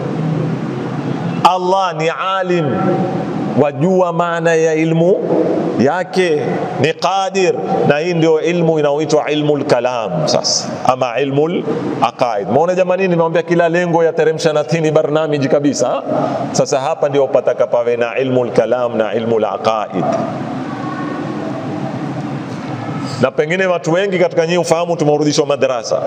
Allah ni alim, wajua maana ya ilmu yake, ni qadir, na hii ndio ilmu inaoitwa ilmu lkalam sasa, ama ilmu laqaid. Maona jamani, nimewambia kila lengo yateremsha na tini barnamiji kabisa. Sasa hapa ndio pataka pawe na ilmu lkalam na ilmu laqaid na pengine watu wengi katika nyinyi ufahamu, tumeurudishwa madarasa.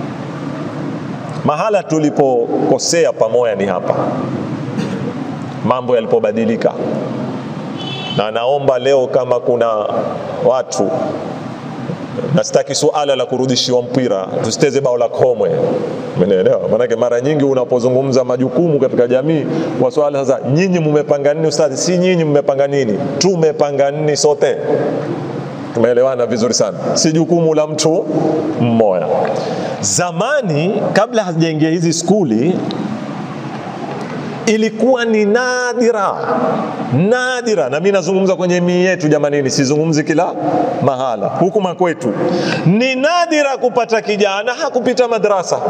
Mahala tulipokosea pamoja ni hapa, mambo yalipobadilika, na naomba leo kama kuna watu na sitaki suala la kurudishiwa mpira, tusiteze bao la komwe, umeelewa? Maanake mara nyingi unapozungumza majukumu katika jamii wa swala sasa, nyinyi mmepanga nini? Ustadhi, si nyinyi mmepanga nini, tumepanga nini sote Tumeelewana vizuri sana, si jukumu la mtu mmoja. Zamani kabla hazijaingia hizi skuli, ilikuwa ni nadira nadira, na mimi nazungumza kwenye mii yetu jamanini, sizungumzi kila mahala. Huku makwetu ni nadira kupata kijana hakupita madrasa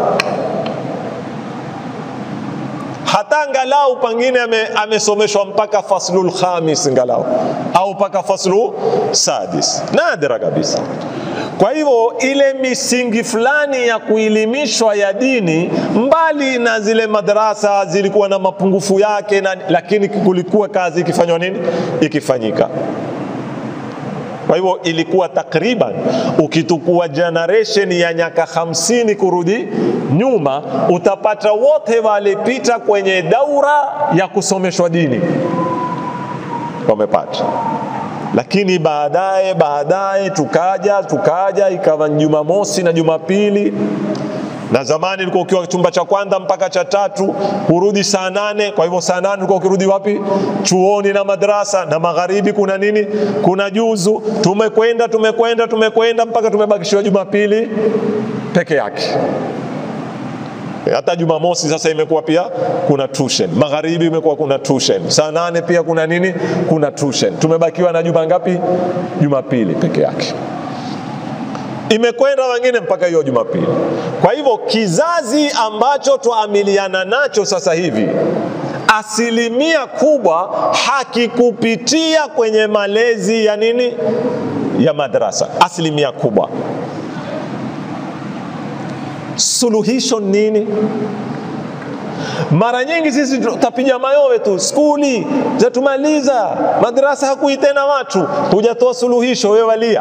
hata angalau pengine amesomeshwa ame mpaka faslul khamis ngalau au mpaka faslu sadis, nadra kabisa. Kwa hivyo ile misingi fulani ya kuelimishwa ya dini, mbali na zile madarasa zilikuwa na mapungufu yake na, lakini kulikuwa kazi ikifanywa nini, ikifanyika kwa hivyo ilikuwa takriban, ukitukua generation ya nyaka hamsini kurudi nyuma, utapata wote walipita kwenye daura ya kusomeshwa dini wamepata. Lakini baadaye baadaye tukaja tukaja, ikawa Jumamosi na Jumapili na zamani ulikuwa ukiwa chumba cha kwanza mpaka cha tatu hurudi saa nane. Kwa hivyo saa nane ulikuwa ukirudi wapi? Chuoni na madrasa. Na magharibi kuna nini? Kuna juzu. Tumekwenda tumekwenda tumekwenda mpaka tumebakishiwa Jumapili peke yake. Hata Jumamosi sasa imekuwa pia kuna tuition, magharibi imekuwa kuna tuition, saa nane pia kuna nini? Kuna tuition. Tumebakiwa na juma ngapi? Jumapili peke yake imekwenda wengine mpaka hiyo Jumapili. Kwa hivyo kizazi ambacho twaamiliana nacho sasa hivi, asilimia kubwa hakikupitia kwenye malezi ya nini, ya madrasa, asilimia kubwa. Suluhisho nini? Mara nyingi sisi tutapiga mayowe tu, skuli zatumaliza, madrasa hakui tena watu, hujatoa suluhisho, wewe walia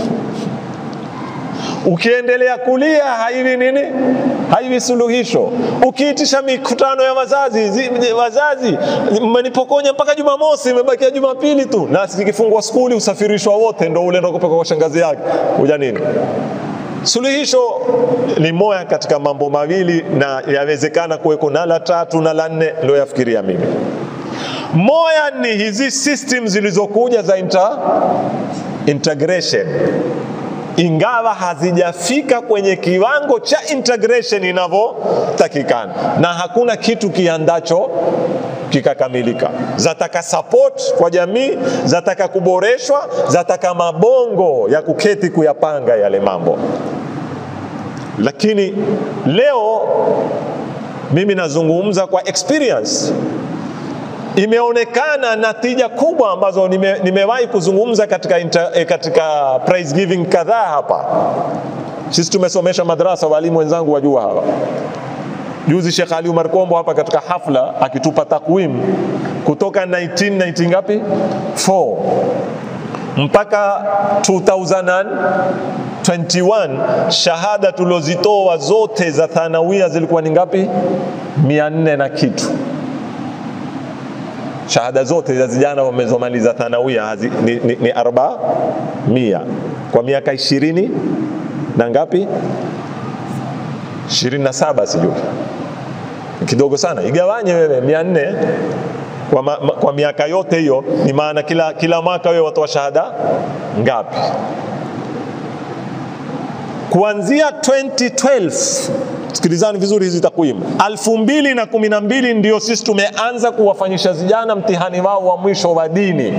ukiendelea kulia haiwi nini, haiwi suluhisho. Ukiitisha mikutano ya wazazi zi, wazazi mmenipokonya mpaka Jumamosi, imebakia Jumapili tu, na zikifungwa skuli usafirishwa wote, ndo ule ndo kupeka kwa shangazi yake kuja nini. Suluhisho ni moya katika mambo mawili, na yawezekana kuweko na la tatu na la nne, ndio yafikiria mimi. Moya ni hizi system zilizokuja za inter, integration ingawa hazijafika kwenye kiwango cha integration inavyotakikana, na hakuna kitu kiandacho kikakamilika. Zataka support kwa jamii, zataka kuboreshwa, zataka mabongo ya kuketi kuyapanga yale mambo. Lakini leo mimi nazungumza kwa experience imeonekana natija kubwa ambazo nime, nimewahi kuzungumza katika, inter, eh, katika prize giving kadhaa hapa. Sisi tumesomesha madrasa, walimu wenzangu wajua hawa. Juzi Sheikh Ali Umar Kombo hapa katika hafla akitupa takwimu kutoka 1990 ngapi 4 mpaka 2021 shahada tulozitoa zote za thanawia zilikuwa ni ngapi? 400 na kitu shahada zote za vijana wamezomaliza thanawia hazi, ni, ni, ni arba mia kwa miaka ishirini na ngapi, ishirini na saba sijui, kidogo sana. Igawanye wewe mia nne kwa, ma, kwa miaka yote hiyo, ni maana kila, kila mwaka wewe watoa shahada ngapi? Kuanzia 2012 sikilizani vizuri hizi takwimu. elfu mbili na kumi na mbili ndio sisi tumeanza kuwafanyisha vijana mtihani wao wa mwisho wa dini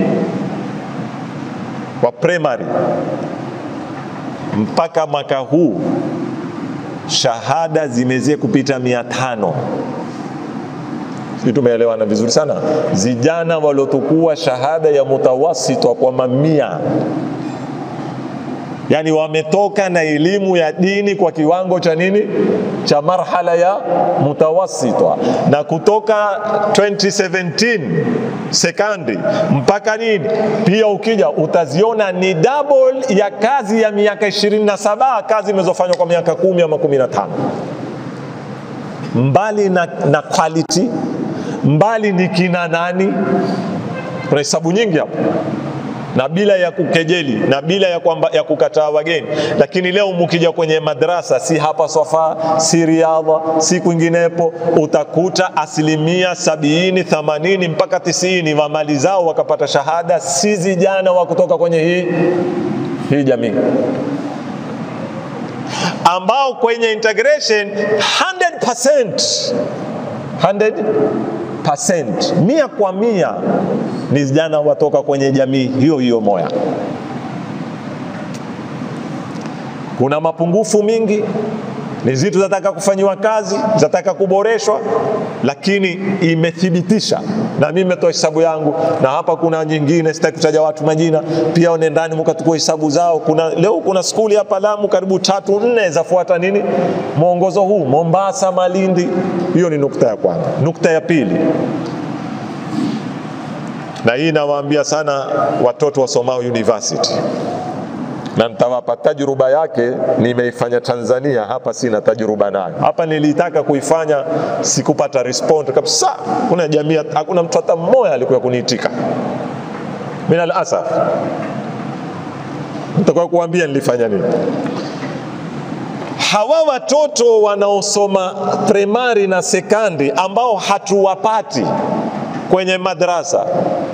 wa primary. Mpaka mwaka huu shahada zimezie kupita mia tano. Sisi tumeelewana vizuri sana. Vijana waliotukua shahada ya mutawasita kwa mamia yaani wametoka na elimu ya dini kwa kiwango cha nini cha marhala ya mutawasita, na kutoka 2017 sekandi mpaka nini, pia ukija utaziona ni double ya kazi ya miaka 27 kazi imezofanywa kwa miaka kumi ama 15. Mbali na, na quality, mbali ni kina nani, kuna hesabu nyingi hapo na bila ya kukejeli na bila ya kwamba ya kukataa wageni. Lakini leo mukija kwenye madrasa, si hapa Swafa, si Riadha, si kwinginepo, utakuta asilimia sabini, themanini mpaka tisini wa mali zao wakapata shahada si vijana wa kutoka kwenye hii hii jamii ambao kwenye integration 100%, 100% mia kwa mia ni vijana watoka kwenye jamii hiyo hiyo moya. Kuna mapungufu mingi, ni zitu zataka kufanyiwa kazi, zataka kuboreshwa, lakini imethibitisha na mimi nimetoa hesabu yangu, na hapa kuna nyingine, sitaki kutaja watu majina, pia nendani mkatukua hesabu zao. Kuna leo kuna skuli hapa Lamu karibu tatu nne zafuata nini mwongozo huu, Mombasa, Malindi. Hiyo ni nukta ya kwanza. Nukta ya pili, na hii nawaambia sana watoto wasomao university na nitawapa tajruba yake. Nimeifanya Tanzania, hapa sina tajruba nayo. Hapa nilitaka kuifanya, sikupata respond kabisa. Kuna jamii, hakuna mtu hata mmoja alikuwa kuniitika. Min alasaf, nitakuwa kuambia nilifanya nini. Hawa watoto wanaosoma primary na sekandi ambao hatuwapati kwenye madrasa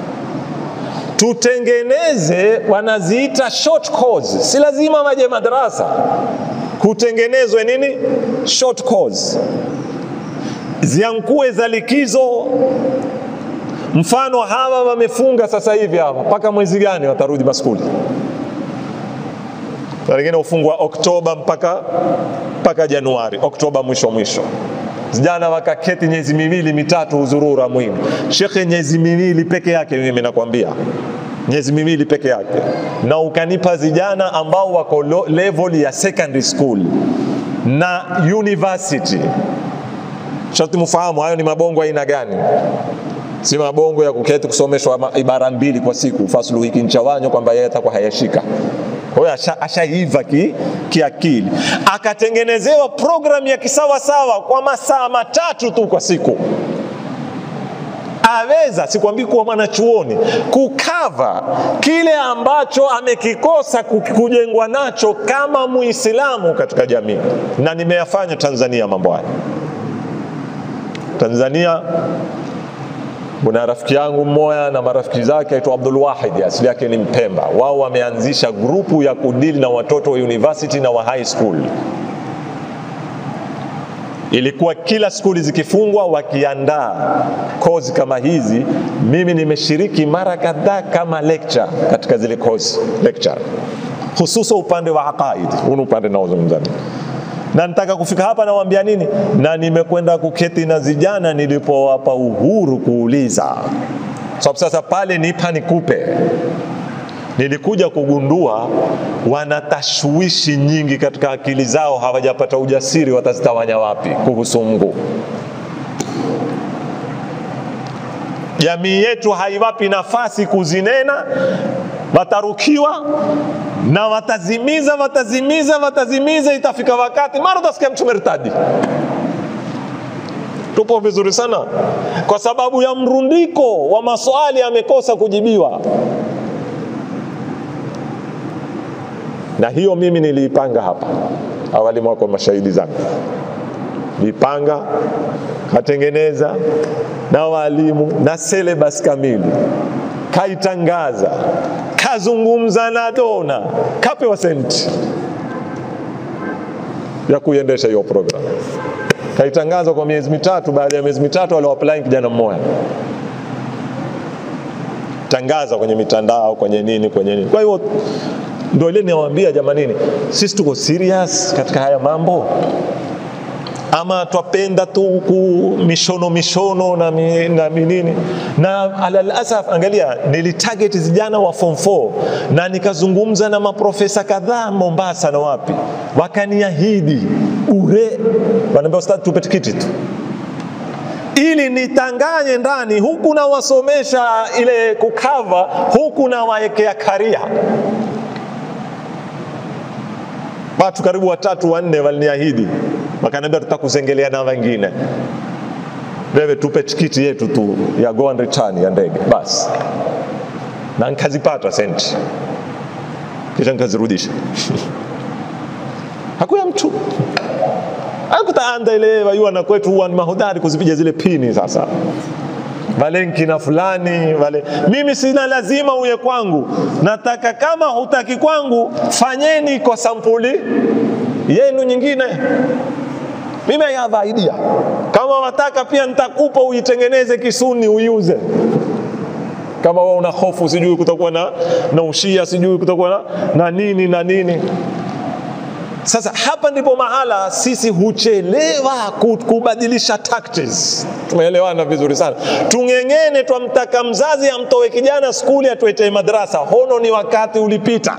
tutengeneze, wanaziita short course. Si lazima waje madrasa, kutengenezwe nini short course, ziankue za likizo. Mfano hawa wamefunga sasa hivi hapa, mpaka mwezi gani watarudi maskuli? Wengine ufungwa Oktoba mpaka mpaka Januari, Oktoba mwisho mwisho vijana wakaketi miezi miwili mitatu huzurura mwingi. Shekhe, miezi miwili peke yake, mimi nakwambia miezi miwili peke yake, na ukanipa vijana ambao wako level ya secondary school na university Sharti mfahamu hayo ni mabongo aina gani, si mabongo ya kuketi kusomeshwa ma- ibara mbili kwa siku, fasulu hiki nchawanyo kwamba yeye atakuwa hayashika. Kwa hiyo asha- ashaiva ki, kiakili, akatengenezewa programu ya kisawasawa kwa masaa matatu tu kwa siku aweza sikwambii kuwa mwanachuoni kukava kile ambacho amekikosa ku- kujengwa nacho kama muislamu katika jamii na nimeyafanya tanzania mambo haya tanzania kuna rafiki yangu mmoja na marafiki zake aitwa Abdul Wahid, asili yake ni Mpemba. Wao wameanzisha grupu ya kudili na watoto wa university na wa high school. Ilikuwa kila skuli zikifungwa wakiandaa kozi kama hizi. Mimi nimeshiriki mara kadhaa kama lecture katika zile kozi lecture, hususa upande wa aqaid, huu ni upande naozungumza mimi na nitaka kufika hapa nawaambia nini, na nimekwenda kuketi na vijana nilipowapa uhuru kuuliza, sababu sasa pale nipa nikupe, nilikuja kugundua wana tashwishi nyingi katika akili zao, hawajapata ujasiri watazitawanya wapi kuhusu Mungu. Jamii yetu haiwapi nafasi kuzinena, watarukiwa na watazimiza watazimiza watazimiza, itafika wakati mara utasikia mtu mertadi. Tupo vizuri sana, kwa sababu ya mrundiko wa maswali amekosa kujibiwa, na hiyo mimi niliipanga hapa awali, wako mashahidi zangu, nilipanga katengeneza na walimu na syllabus kamili, kaitangaza kazungumza na dona, kapewa senti ya kuiendesha hiyo program. Kaitangaza kwa miezi mitatu. Baada ya miezi mitatu aliwapply kijana mmoja, tangaza kwenye mitandao, kwenye nini, kwenye nini. Kwa hiyo ndio ile niwaambia, jamanini, sisi tuko serious katika haya mambo ama twapenda tu ku mishono mishono na, mi, na minini na alalasaf, angalia, nilitarget vijana wa form 4 na nikazungumza na maprofesa kadhaa Mombasa na wapi, wakaniahidi ure, wanaambia ustadhi, tupe tikiti tu ili nitanganye ndani huku nawasomesha ile kukava huku nawaekea karia watu karibu watatu wanne waliniahidi wakaniambia tutakuzengelea na wengine wewe tupe tikiti yetu tu ya go and return ya ndege basi na nikazipata senti kisha nikazirudisha hakuya mtu akutaanda ile wayua na kwetu huwa ni mahodari kuzipiga zile pini sasa valenki na fulani vale. Mimi sina lazima uye kwangu, nataka kama hutaki kwangu, fanyeni kwa sampuli yenu nyingine. Mimi I have idea, kama wataka pia nitakupa uitengeneze Kisuni uiuze kama wewe una hofu, sijui kutakuwa na, na ushia, sijui kutakuwa na, na nini na nini sasa hapa ndipo mahala sisi huchelewa kubadilisha tactics. Tumeelewana vizuri sana. Tung'eng'ene, twamtaka mzazi amtoe kijana skuli atuetee madrasa, hono ni wakati ulipita.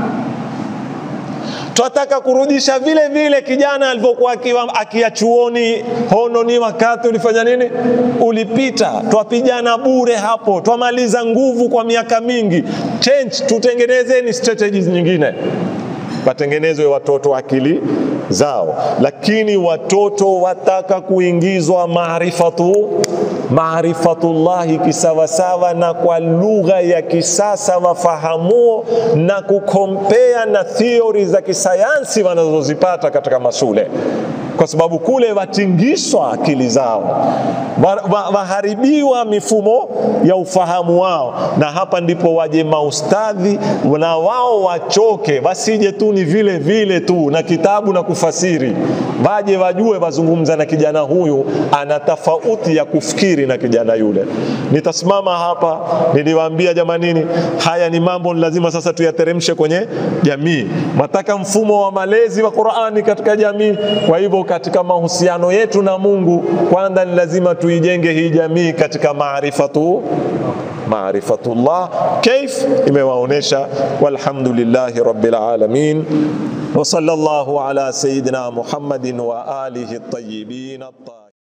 Twataka kurudisha vile vile kijana alivyokuwa akiwa akia chuoni, hono ni wakati ulifanya nini, ulipita. Twapigana bure hapo, twamaliza nguvu kwa miaka mingi. Change, tutengenezeni strategies nyingine watengenezwe watoto akili zao, lakini watoto wataka kuingizwa maarifatu maarifatullahi kisawasawa na kwa lugha ya kisasa wafahamuo na kukompea na theory za kisayansi wanazozipata katika mashule kwa sababu kule watingishwa akili zao, waharibiwa wa, wa mifumo ya ufahamu wao, na hapa ndipo waje maustadhi na wao wachoke, wasije tu ni vile vile tu na kitabu na kufasiri, waje wajue, wazungumza na kijana huyu ana tofauti ya kufikiri na kijana yule. Nitasimama hapa, niliwaambia jamanini, haya ni mambo lazima sasa tuyateremshe kwenye jamii. Mataka mfumo wa malezi wa Qur'ani katika jamii, kwa hivyo katika mahusiano yetu na Mungu, kwanza ni lazima tuijenge hii jamii katika maarifatu maarifatullah. Kaif imewaonesha. Walhamdulillahi rabbil alamin wa sallallahu ala sayidina Muhammadin wa alihi at-tayyibin at